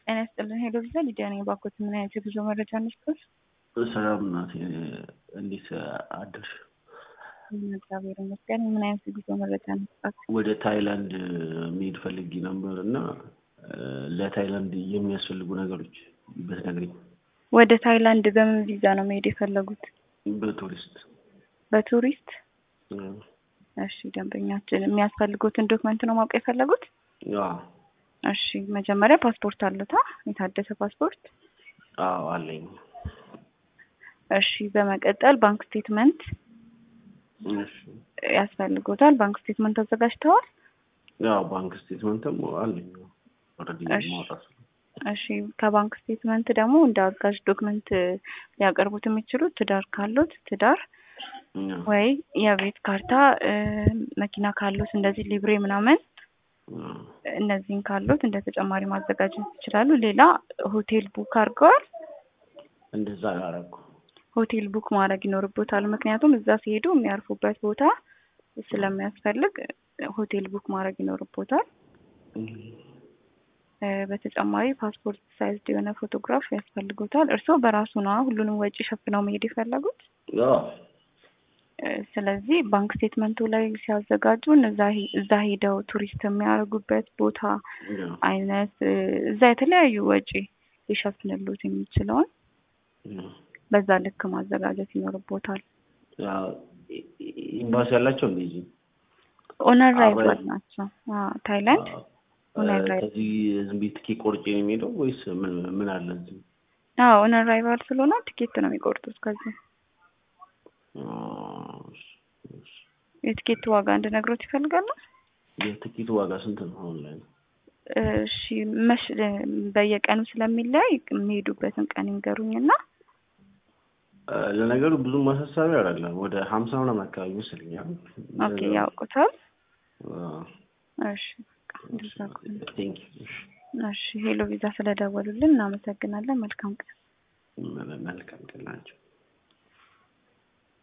ጤና ይስጥልን ሄሎ ቪዛ ሊዲያ ነኝ። ባኮት ምን አይነት የጉዞ መረጃ ነስቶች? ሰላም ናት። እንዴት አደርሽ? እግዚአብሔር ይመስገን። ምን አይነት የጉዞ መረጃ ነስጣት? ወደ ታይላንድ መሄድ ፈልጌ ነበር እና ለታይላንድ የሚያስፈልጉ ነገሮች ብትነግሪኝ። ወደ ታይላንድ በምን ቪዛ ነው መሄድ የፈለጉት? በቱሪስት በቱሪስት እሺ፣ ደንበኛችን የሚያስፈልጉትን ዶክመንት ነው ማወቅ የፈለጉት? አዎ እሺ፣ መጀመሪያ ፓስፖርት አሉታ? የታደሰ ፓስፖርት? አዎ አለኝ። እሺ፣ በመቀጠል ባንክ ስቴትመንት እሺ ያስፈልጎታል። ባንክ ስቴትመንት አዘጋጅተዋል? ያው ባንክ ስቴትመንትም አለኝ ኦልሬዲ እሺ። ማውጣት እሺ ከባንክ ስቴትመንት ደግሞ እንደ አጋዥ ዶክመንት ሊያቀርቡት የሚችሉት ትዳር ካሉት ትዳር ወይ የቤት ካርታ እ፣ መኪና ካሉት እንደዚህ ሊብሬ ምናምን እነዚህን ካሉት እንደ ተጨማሪ ማዘጋጀት ይችላሉ። ሌላ ሆቴል ቡክ አድርገዋል። እንደዛ ያረኩ ሆቴል ቡክ ማድረግ ይኖርቦታል። ምክንያቱም እዛ ሲሄዱ የሚያርፉበት ቦታ ስለሚያስፈልግ ሆቴል ቡክ ማድረግ ይኖርቦታል። እ፣ በተጨማሪ ፓስፖርት ሳይዝ የሆነ ፎቶግራፍ ያስፈልጎታል። እርስዎ በራሱ ነዋ ሁሉንም ወጪ ሸፍነው መሄድ የፈለጉት። ያው እ፣ ስለዚህ ባንክ ስቴትመንቱ ላይ ሲያዘጋጁ እዛ ሄ- እዛ ሄደው ቱሪስት የሚያደርጉበት ቦታ ያው አይነት እ፣ እዛ የተለያዩ ወጪ ሊሸፍንሉት የሚችለውን በዛ ልክ ማዘጋጀት ይኖርቦታል። ያው ኤምባሲ ያላቸው እንደዚህ ኦነር አብረን- ራይቨር ናቸው። አዎ፣ ታይላንድ ኦነር ራይቨር ከዚህ ዝም ብዬ ትኬት ቆርጬ ነው የሚሄደው ወይስ ምን ምን አለ እዚህ? አዎ ኦነር ራይቨር ስለሆነ ቲኬት ነው የሚቆርጡት። ከዚህ የቲኬት ዋጋ እንድነግሮት ይፈልጋሉ? የትኬቱ ዋጋ ስንት ነው አሁን ላይ? እሺ መሽ በየቀኑ ስለሚለያይ የሚሄዱበትን ቀን ይንገሩኝና እ፣ ለነገሩ ብዙም ማሳሰቢያ አይደለም። ወደ ሀምሳ ምናምን አካባቢ ይመስለኛል። ኦኬ ያውቁታል። አዎ። እሺ በቃ እንደዛ ከሆነ ቴንክ ዩ። እሺ ሄሎ ቪዛ ስለደወሉልን እናመሰግናለን። መልካም ቀን። መልካም ቀን ናቸው።